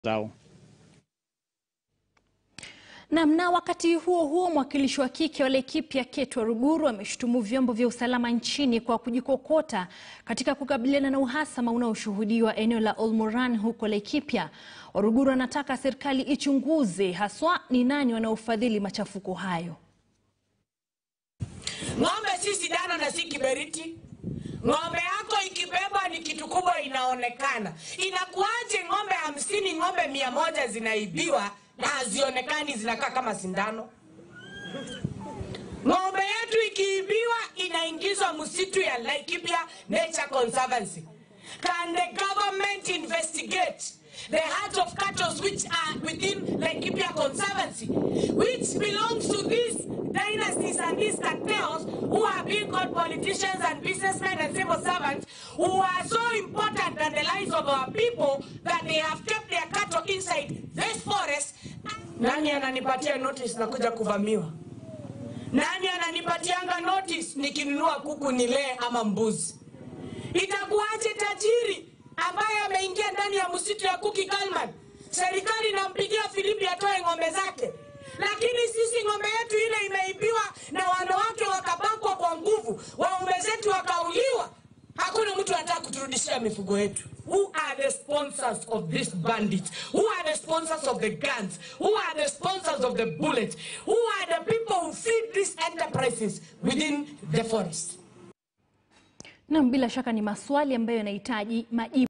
zao. Nam na wakati huo huo, mwakilishi wa kike wa Laikipia Kate Waruguru ameshutumu vyombo vya usalama nchini kwa kujikokota katika kukabiliana na uhasama unaoshuhudiwa eneo la Olmoran huko Laikipia. Waruguru anataka serikali ichunguze haswa ni nani wanaofadhili machafuko hayo. Ng'ombe si sindano na si kiberiti. Ng'ombe yako ikibebwa ni kitu kubwa, inaonekana. Inakuwaje ng'ombe hamsini, ng'ombe mia moja zinaibiwa na hazionekani, zinakaa kama sindano? Ng'ombe yetu ikiibiwa inaingizwa msitu ya Laikipia Nature Conservancy. Can the government investigate the heart of cattle which are within Laikipia Conservancy, which belongs to these dynasties and these cartels who are being called politicians and businessmen and civil servants who are so important than the lives of our people that they have kept their cattle inside this forest. Nani ananipatia notice na kuja kuvamiwa? Nani ananipatianga notice nikinunua kuku nilee ama mbuzi? Itakuwaje tajiri ambaye ameingia ndani ya msitu ya Kuki Kalman, serikali inampigia Filipi atoe ng'ombe zake, lakini sisi ng'ombe yetu ile imeibiwa na wanawake wakabakwa kwa nguvu, waume zetu wakauliwa. Hakuna mtu anataka kuturudishia mifugo yetu. Who are the sponsors of these bandits? Who are the sponsors of the guns? Who are the sponsors of the bullets? Who are the people who feed these enterprises within the forest? Nam, bila shaka ni maswali ambayo yanahitaji majibu.